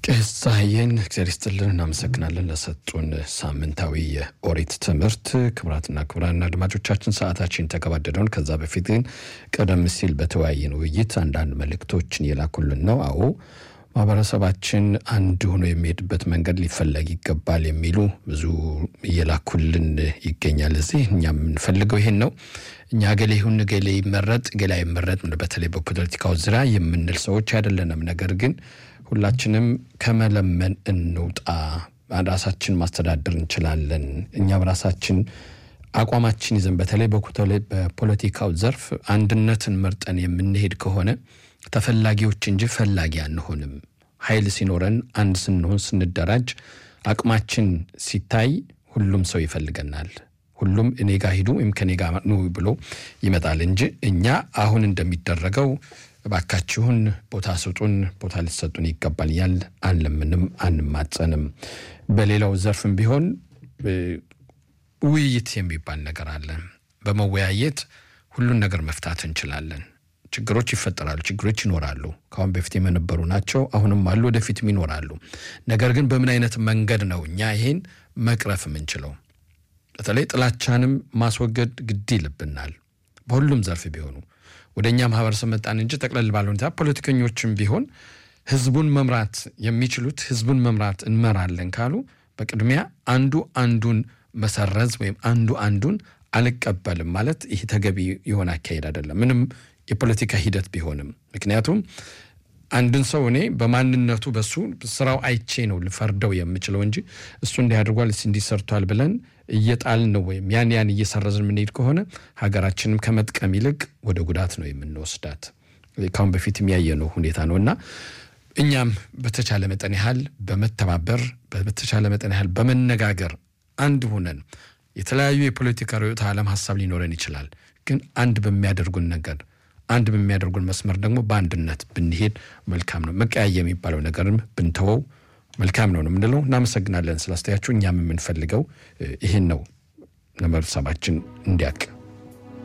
ቄስ ፀሐዬን እግዚአብሔር ይስጥልን እናመሰግናለን ለሰጡን ሳምንታዊ የኦሪት ትምህርት። ክቡራትና ክቡራን አድማጮቻችን ሰዓታችን ተገባደደውን። ከዛ በፊት ግን ቀደም ሲል በተወያየን ውይይት አንዳንድ መልእክቶችን እየላኩልን ነው። አዎ ማህበረሰባችን አንድ ሆኖ የሚሄድበት መንገድ ሊፈለግ ይገባል የሚሉ ብዙ እየላኩልን ይገኛል። እዚህ እኛ የምንፈልገው ይሄን ነው። እኛ ገሌ ይሁን ገሌ ይመረጥ ገሌ አይመረጥ በተለይ በፖለቲካው ዙሪያ የምንል ሰዎች አይደለንም። ነገር ግን ሁላችንም ከመለመን እንውጣ። ራሳችን ማስተዳደር እንችላለን። እኛ በራሳችን አቋማችን ይዘን በተለይ በፖለቲካው ዘርፍ አንድነትን መርጠን የምንሄድ ከሆነ ተፈላጊዎች እንጂ ፈላጊ አንሆንም። ኃይል ሲኖረን አንድ ስንሆን ስንደራጅ አቅማችን ሲታይ ሁሉም ሰው ይፈልገናል። ሁሉም እኔ ጋ ሂዱ ወይም ከኔ ጋ ኑ ብሎ ይመጣል እንጂ እኛ አሁን እንደሚደረገው እባካችሁን ቦታ ስጡን፣ ቦታ ሊሰጡን ይገባል እያል አንለምንም፣ አንማጸንም። በሌላው ዘርፍም ቢሆን ውይይት የሚባል ነገር አለ። በመወያየት ሁሉን ነገር መፍታት እንችላለን። ችግሮች ይፈጠራሉ፣ ችግሮች ይኖራሉ። ከአሁን በፊት የነበሩ ናቸው፣ አሁንም አሉ፣ ወደፊትም ይኖራሉ። ነገር ግን በምን አይነት መንገድ ነው እኛ ይሄን መቅረፍ የምንችለው? በተለይ ጥላቻንም ማስወገድ ግድ ይልብናል። በሁሉም ዘርፍ ቢሆኑ ወደ እኛ ማህበረሰብ መጣን እንጂ ጠቅለል ባለ ሁኔታ ፖለቲከኞችም ቢሆን ህዝቡን መምራት የሚችሉት ህዝቡን መምራት እንመራለን ካሉ በቅድሚያ አንዱ አንዱን መሰረዝ ወይም አንዱ አንዱን አልቀበልም ማለት ይህ ተገቢ የሆነ አካሄድ አይደለም፣ ምንም የፖለቲካ ሂደት ቢሆንም። ምክንያቱም አንድን ሰው እኔ በማንነቱ በሱ ስራው አይቼ ነው ልፈርደው የምችለው እንጂ እሱ እንዲህ አድርጓል እንዲህ ሰርቷል ብለን እየጣልን ነው ወይም ያን ያን እየሰረዝን የምንሄድ ከሆነ ሀገራችንም ከመጥቀም ይልቅ ወደ ጉዳት ነው የምንወስዳት። ካሁን በፊት የሚያየነው ሁኔታ ነው እና እኛም በተቻለ መጠን ያህል በመተባበር በተቻለ መጠን ያህል በመነጋገር አንድ ሆነን የተለያዩ የፖለቲካ ርዕዮተ ዓለም ሀሳብ ሊኖረን ይችላል። ግን አንድ በሚያደርጉን ነገር አንድ በሚያደርጉን መስመር ደግሞ በአንድነት ብንሄድ መልካም ነው። መቀያየ የሚባለው ነገርም ብንተወው መልካም ነው ነው የምንለው። እናመሰግናለን ስላስተያችሁ። እኛም የምንፈልገው ይህን ነው ለመብሰባችን እንዲያቅ